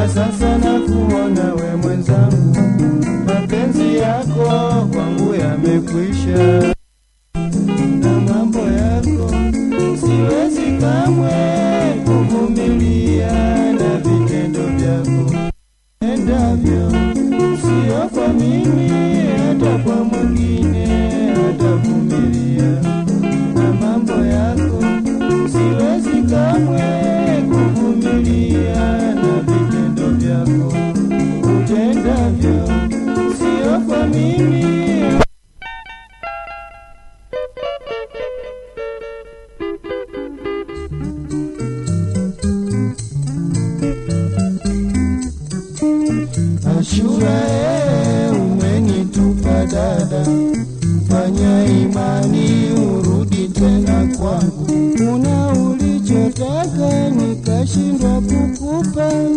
sasa na kuona we mwenzangu, mapenzi yako kwangu yamekwisha, na mambo yako siwezi kamwe kuvumilia, na vitendo vyako endavyo sio kwa mimi, hata kwa mwingine hatavumilia, na mambo yako siwezi kamwe kuvumilia, na vitendo vyako utendavyo sio kwa mimi Ashura, ee, umenitupa dada, fanya imani urudi tena kwangu. Una ulichotaka nikashindwa kukupa,